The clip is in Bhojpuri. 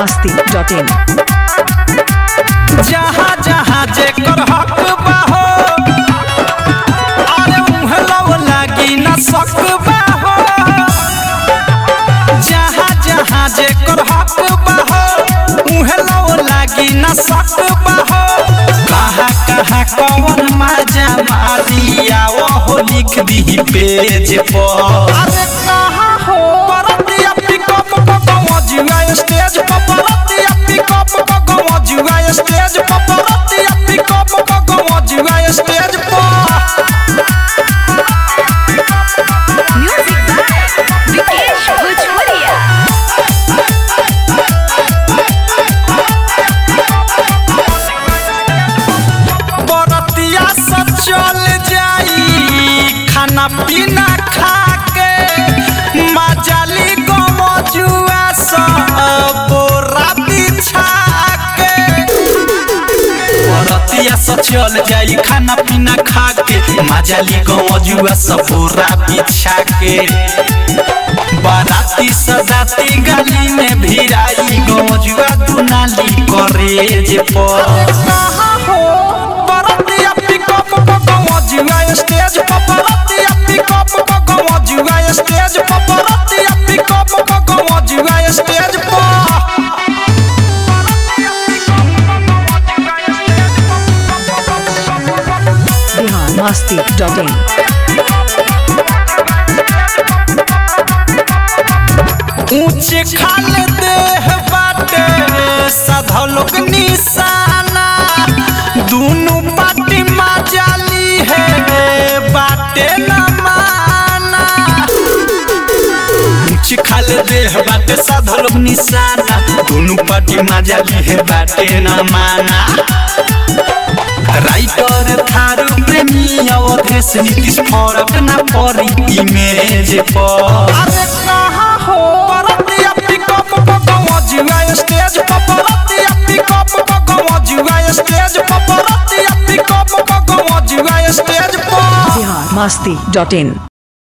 masti.in जहाँ जहाँ जेकर हक बा हो अरे उहे लव लागी न सक बा हो जहाँ जहाँ जेकर हक बा हो उहे लव लागी न सक बा हो कहाँ कहाँ कौन मजा मारिया वो लिख दी पेज पर अरे कहाँ हो परतिया पिकअप पकवजुआ स्टेज पर परतिया पिकअप पकवजुआ स्टेज पर परतिया पिकअप पकवजुआ स्टेज पर Music by Vikesh Bhojpuria. बरतिया से चल जाई खाना पीना खा के मजाली गमजुआ से बोरा बिछा के बरतिया से चल जाई खाना पीना खा के मजाली गमजुआ से बोरा बिछा के बाराती सदाती गली में भिराई गमजुआ दुनाली करे जे पर बरतिया पिकअप पकवजुआ स्टेज पर बरतिया पिकअप पकवजुआ स्टेज पर बरतिया पिकअप पकवजुआ स्टेज पर Bihar masti.in ऊंचे खाल देह बाटे सधलोक निशाना दुनु पाटी मजाली है बाटे न माना ऊंचे खाल देह बाटे सधलोक निशाना दुनु पाटी मजाली है बाटे न माना राइटर थारू प्रेमी अवधेश नीतीश फरक ना परी इमेज पर अरे कहाँ हो परतिया पिकअप पकवजुआ स्टेज पर परतिया पिकअप पकवजुआ स्टेज पर परतिया पिकअप पकवजुआ स्टेज पर Bihar masti.in